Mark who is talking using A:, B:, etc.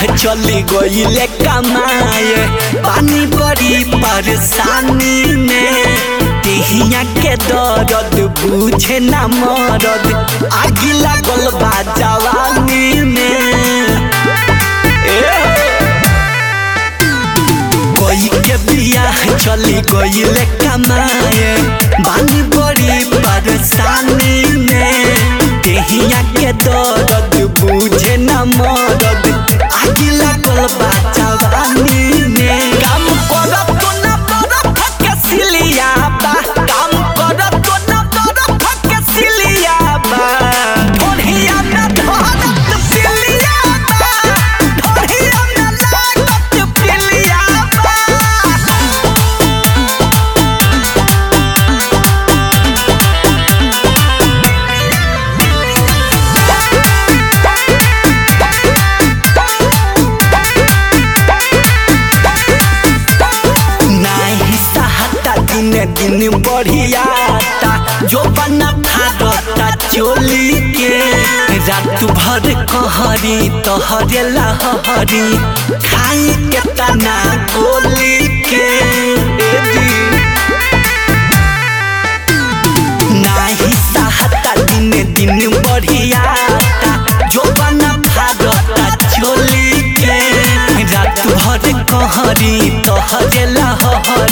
A: चली गईले कमाए पानी बड़ी परेशानी में देहिया के दर्द बुझे ना मरद आगी लागल बा जवानी में कोई के बियाह चली गईले कमाए बानी बड़ी परेशानी में देहिया के दर्द बुझे न मरद आगी लागल बा जवानी में काम करब तो न बरफ के सिलिया बा काम करब तो न बरफ के सिलिया बा ढोढ़िया में धरत पिलिया बा ढोढ़िया में लागत पिलिया बा नाही सहता दिन दिन बढ़ियाता जो बना फाड़ता चोली के रात भर कहरी तोहरे लहरी खाई के तना गोली के ए जी। नाही सहता दिन दिन बढ़ियाता जो बना फाड़ता चोली के रात भर कहरी तोहरे लहरी